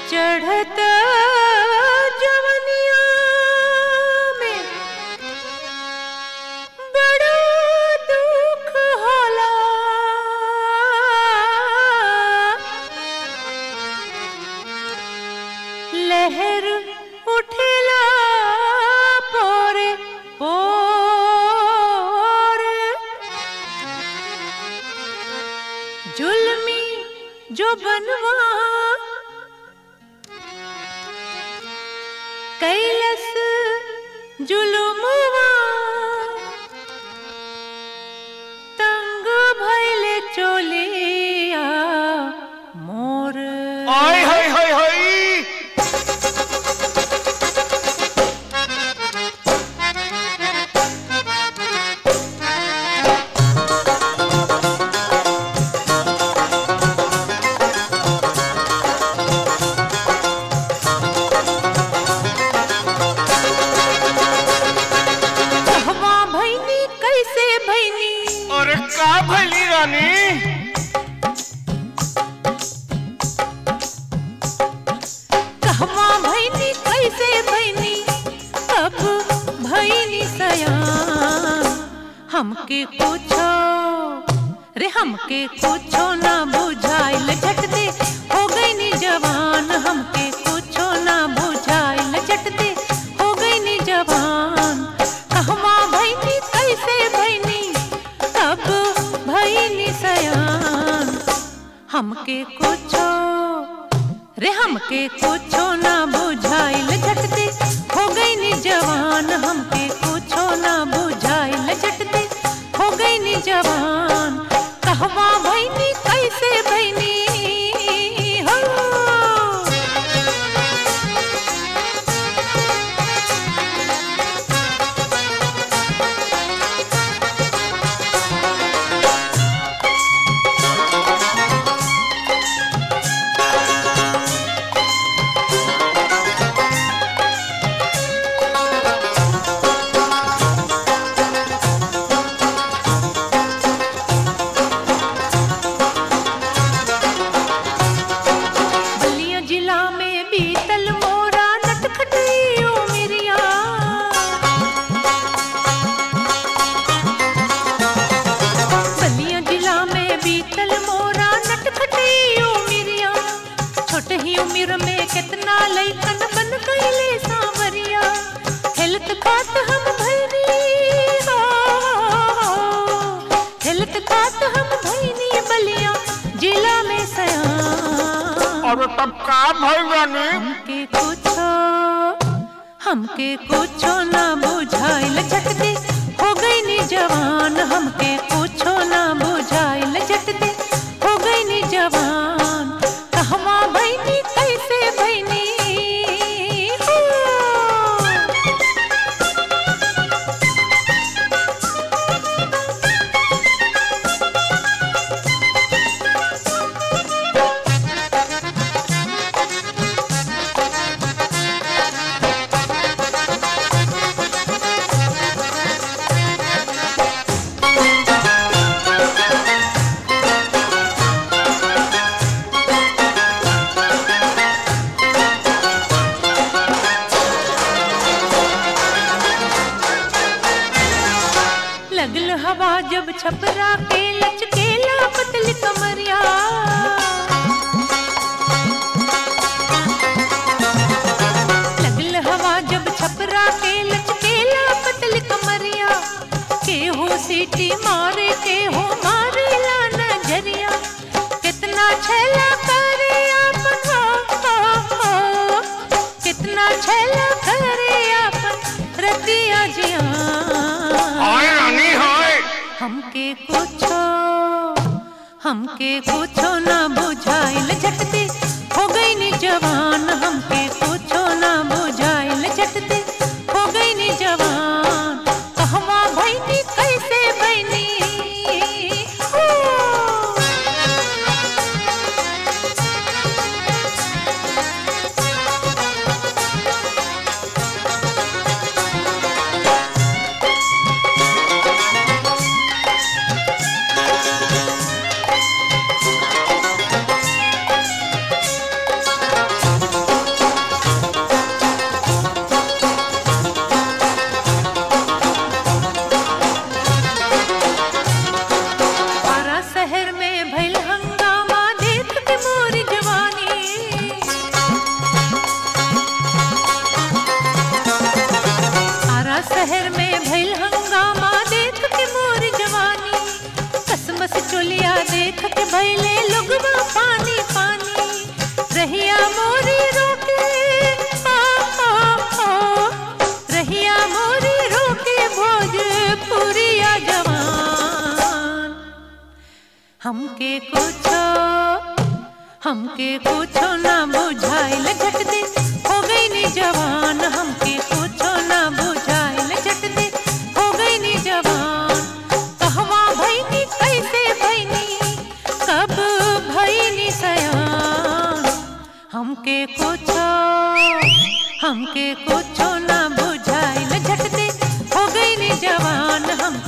चढ़त जवनिया में बड़ा दुख होला लहर उठेला पोरे पोरे जुल्मी जो बनवा कैलस जुलुमवा तंग भैले चोलिया मोर आय हाय हाय हाय कहवा भैनी कैसे भैनी अरे का भली रानी कहवा भैनी कैसे भैनी कब भैनी सयान हमके पूछो रे हमके पूछो ना बुझाइल झट दे हो गई नी जवान हमके पूछो ना बुझाइल झट दे हो गई नी जवान कहवा भैनी कैसे भैनी कब भैनी सयान हमके कुछो रे हमके कुछो ना बुझाइल झटते हो गई नी जवान हमके कुछो ना बुझाइल झटते हो गई नी जवान कहवा भैनी कैसे भैनी हो बलिया जिला में बीतल मोरा नटखटियो मिरिया बलिया जिला में बीतल मोरा नटखटियो मिरिया छोट ही उम्र में कितना लइकन बन गईले सांवरिया हेल्थ खात हम भैनी हो हेल्थ खात हम भैनी बलिया जिला में सयान अरे तब का भल रानी हमके कुछो हमके कुछो ना बुझाइल झटदे हो गई नी जवान हमके कुछो ना बुझाइल झटदे हो गई नी जवान कहवा भैनी कैसे भैनी हो लगल हवा जब छपरा के लचकेला पतली कमरिया लगल हवा जब छपरा के लचकेला पतली कमरिया के हो सीटी मारे के हो मारे ला नजरिया कितना छेला करे अपन हो, हो, हो कितना छेला करे अपन रतिया जिया हाय रानी हाय हमके कुछो हमके कुछो ना बुझाइल झटते हो गई नी जवान हमके कुछो ना बुझाइल झटते हो गई नी जवान कहवा भैनी कैसे भैनी हो देख के भैले लोगवा पानी पानी रहिया मोरी रोके आ, आ, आ, रहिया मोरी रोके भोजपुरिया जवान हमके कुछो हमके कुछो ना बुझाइल झट दे हो गई नी जवान हमके कुछो ना बुझाइल झट दे हो गई नी जवान कहवा भईनी कैसे भईनी कब भईनी सयान हमके कुछो हमके कुछो ना बुझाइल झट दे हो गई नी जवान हमके